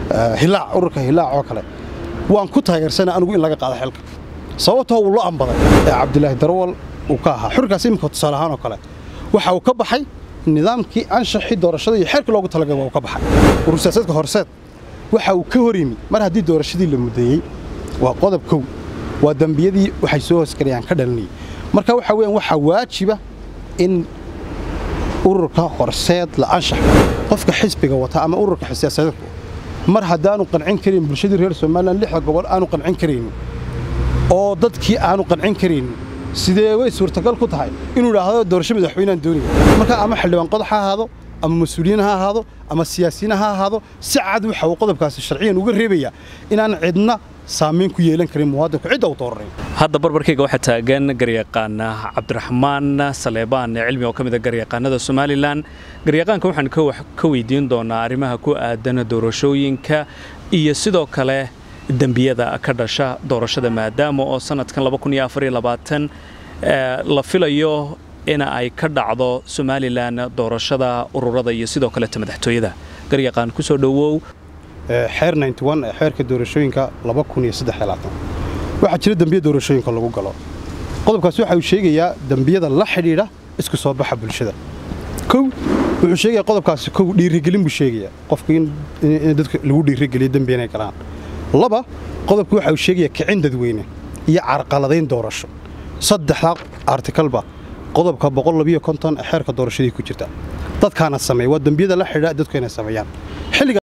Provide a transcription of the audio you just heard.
hilaac ururka hilaac oo kale waan ku taageersana anigu in laga qaado xilka sababtoo uu la ambaday ee cabdilaahi darawal uu ka ahaa xurkaas iminka tusaale ahaan oo kale waxa uu ka baxay nidaamkii anshaxii doorashada iyo xeerkii loogu talagalay waa uu ka baxay urur siyaasadka horseed waxa uu ka hor yimi mar haddii doorashadii la mudeeyey waa qodob kow waa dembiyadii waxay soo hoosgalayaan ka dhalinayay marka waxa weeyaan waxaa waajiba in ururka horseed la anshax qofka xisbiga wata ama ururka siyaasadeedku mar haddaanu qancin karin bulshadii reer somalilan lixda gobol aanu qancin karaynin oo dadkii aanu qancin karaynin sidee way suurtagal ku tahay inuu idhaahdo doorasho madaxweynaan doonaya marka ama xildhibaan qodax ha ahaado ama mas-uuliyiin ha ahaado ama siyaasiyiin ha ahaado si cad waxa uu qodobkaasi sharciyan uga reebayaa inaan cidna saamayn ku yeelan karin muwaadinku cidda uu dooranay hadda barbarkayga waxaa taagan garyaqaan cabdiraxmaan saleebaan cilmi oo ka mid a garyaqaanada somalilan garyaqaanka waxaan ka weydiin doonaa arrimaha ku aadan doorashooyinka iyo sidoo kale dembiyada ka dhasha doorashada maadaama oo sanadkan la filayo in ay ka dhacdo somalilan doorashada ururada iyo sidoo kaleta madaxtooyada garyaqaan ku soo dhowow xeer ee xeerka doorashooyinka waxaa jira dembiya doorashooyinka lagu galo qodobkaasi waxa uu sheegayaa dembiyada la xidhiidha isku soo baxa bulshada kow wuxuu sheegaya qodobkaasi kow dhiirigelin buu sheegayaa qofka in dadka lagu dhiirigeliyo dembi inay galaan laba qodobka waxa uu sheegayaa kicin dadweyne iyo carqaladayn doorasho saddexdaa artikalba qodobka ee xeerka doorashadii ku jirta dadkaana sameeya waa dembiyada la xidhiidha dadku inay sameeyaan xilliga